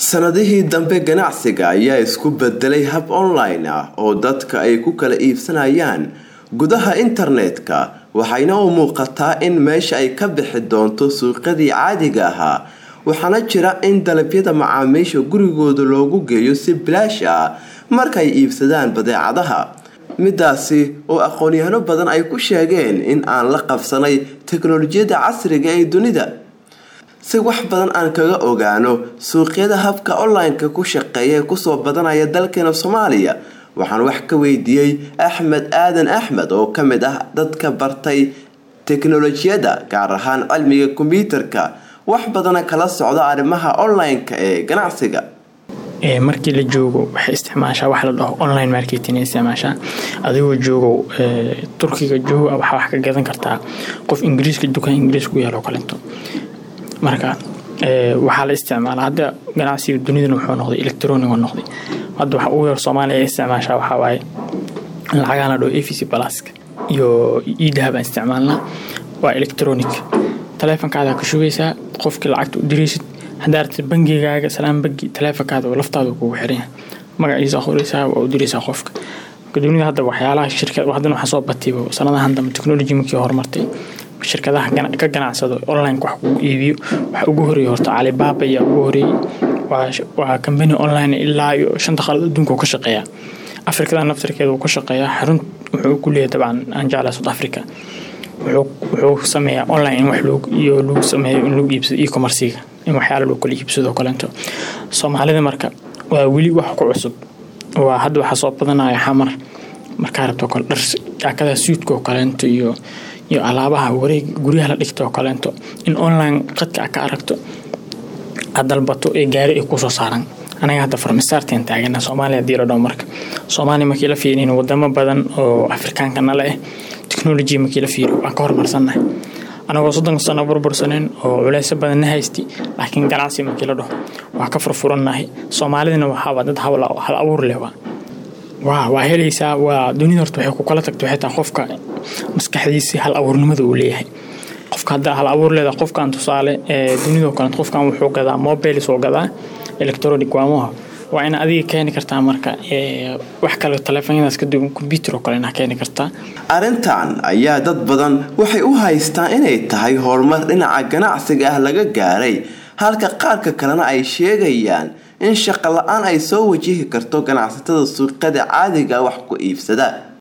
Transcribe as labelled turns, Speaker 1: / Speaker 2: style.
Speaker 1: sanadihii dambe ganacsiga ayaa isku bedelay hab online ah oo dadka ay ku kala iibsanayaan gudaha internetka waxayna u muuqataa in meesha ay ka bixi doonto suuqyadii caadiga ahaa waxaana jira in dalabyada macaamiisha gurigooda loogu geeyo si bilaash ah markay iibsadaan badeecadaha midaasi oo aqoon-yahano badan ay ku sheegeen in aan la qabsanay teknolojiyadda casriga ee dunida si wax badan aan kaga ogaano suuqyada habka online-ka ku shaqeeya ee kusoo badanaya dalkeena soomaaliya waxaan wax ka weydiiyey axmed aadan axmed oo ka mid ah dadka bartay teknolojiyadda gaar ahaan cilmiga kombyuutarka wax badana kala socda arrimaha online-ka ee ganacsiga
Speaker 2: markii la joogo waxay isticmaashaa wax la dhaho online marketing isticmaashaa adigoo joogo turkiga joogo waxaa wax ka gadan kartaa qof ingiriiska dukaan ingiriis ku yaalo kalento marka waxaa la isticmaala hadda ganacsiga dunidana wuxuu noqday electronic oo noqday hadda waxa ugu yar soomaaliya ay isticmaashaa waxaa waaye lacagahan la dhaho avc balaska iyo idahab aan isticmaalnaa waa electronic taleefonkaada ka shugaysaa qofkii lacagta u diraysid haddaa aragtid bangigaaga salaan bangi taleefonkaada oo laftaada kugu xiranyahay magaciisa qoraysaa waa u diraysaa qofka marka dunida hadda waxyaalaha shirkad haddana waxaa soo batayba sanadahan dambe technology markii horumartay shirkadaha ka ganacsado online wax kugu iibiyo waxa ugu horeeyay horta calibaaba ayaa ugu horeeyey waa kambani online ilaa iyo shanta qalad adduunka uu ka shaqeeyaa afrikada naftarkeeda uu ka shaqeeyaa xarun wuxuu ku leeyahay dabcan aan jeclaa south africa wuxuu sameeyaa online in wax iyo lagu sameeyo in lagu iibsado e-commerciga in waxyaala loo kala iibsado kalento soomaalida marka waa weli wax ku cusub waa hadda waxaa soo badanaya xamar markaa rabto kale dhar jaakadaha suudka oo kaleento iyo iyo alaabaha wareeg guryaha la dhigta oo kaleento in online qadka a ka aragto aad dalbato ee gaari ay kusoo saaran anaga hadda farmastarten taagana soomaaliya hadii la dhaho marka soomaaliya markii la fiirin wadamo badan oo afrikaanka nale ah technology markii la fiiriyo waan ka horumarsannahay anagoo soddonka sano burbursaneen oo culeysyo badan na haysti laakiin ganacsi markii la dhaho waa ka furfurannahay soomaalidana waxaaba dad hal abuur leh waa waa helaysaa waa dunida horta waxay ku kala tagto xitaa qofka maskaxdiisi hal abuurnimada uu leeyahay qofka hadda hal abuur leedahay qofkan tusaale dunidoo kale qofkan wuxuu gadaa mobile soo gadaa electronic waamoha waa ina adiga keeni kartaa marka wax kale taleefonyadaas kaduwan kombyuutar oo kale inaa keeni kartaa
Speaker 1: arrintan ayaa dad badan waxay u haystaan inay tahay horumar dhinaca ganacsiga ah laga gaaray halka qaarka kalena ay sheegayaan in shaqo la-aan ay soo wajihi karto ganacsatada suuqyada caadiga wax ku iibsada